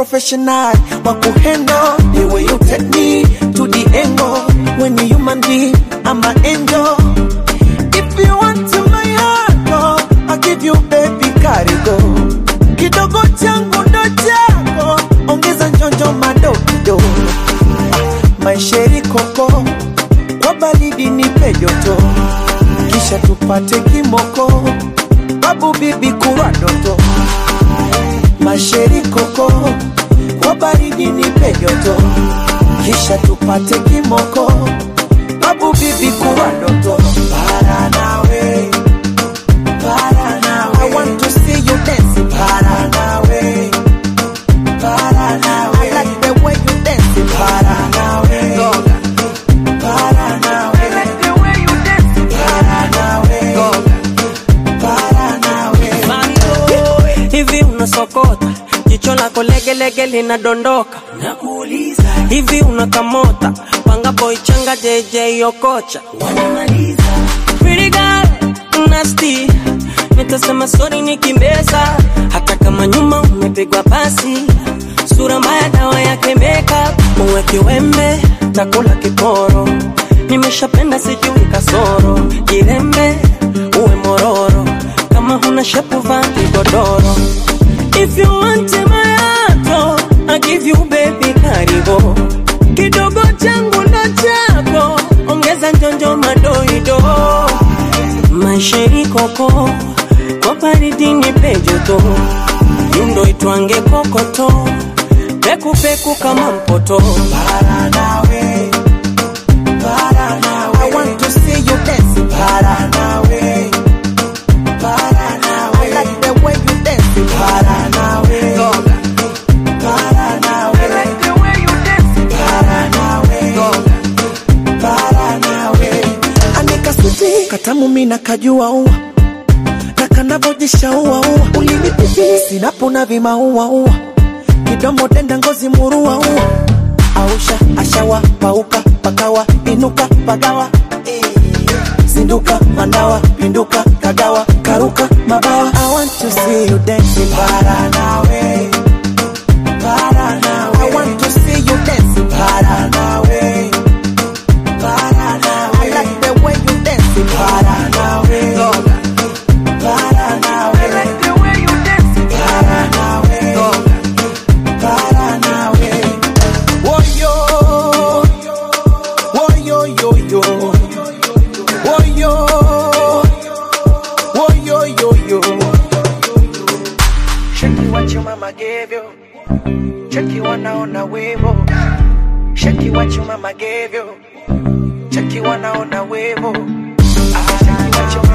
professional wa kuhandle the way you take me to the angle when you human being I'm an angel if you want to my heart oh, I'll give you baby karigo kidogo changu ndo chako ongeza njonjo madokido maisheri koko kwa baridi nipe joto kisha tupate kimoko babu bibi kurwa doto masheri koko kwa baridi nipe joto kisha tupate kimoko babu bibi kurwa doto para nawe para nawe I want to see you dancing para nawe para nawe I like the way you dancing para nawe para nawe I like the way you dancing para nawe para nawe hivi unasokota jicho lako legelege linadondoka nakuuliza hivi unakamota panga boy changa jj okocha wanamaliza Pretty girl, nasty nitasema sori nikimbeza hata kama nyuma umepigwa pasi sura mbaya dawa yake makeup uwe kiwembe takula kiporo nimeshapenda sijui kasoro jirembe uwe mororo kama huna shepu vaa kigodoro if you want my heart oh, I give you baby karibo kidogo changu ndo chako ongeza njonjo madoido maisheri koko kwa baridi nipe joto yundo itwange kokoto pekupeku kama mpoto para nawe para nawe I want to see you dancing para nawe para nawe I like the way you dancing para nawe para nawe I like the way you dancing para nawe para nawe anika suti katamu mina kajua ua na kanavojisha ua ua ulinipipi sinapona vimaua ua kidomo denda ngozi murua ua ausha ashawa pauka pakawa inuka pagawa zinduka manawa pinduka kagawa karuka mabawa I want to see you dancing para nawe para nawe I want to see you dancing para nawe para nawe I like the way you dancing para nawe para nawe I like the way you dancing para nawe para nawe Woyo Woyo yo yo Woyo Woyo yo yo Check what your mama gave you Check you wanaona wivo Check what your mama gave you Check you wanaona wivo Ah, check what your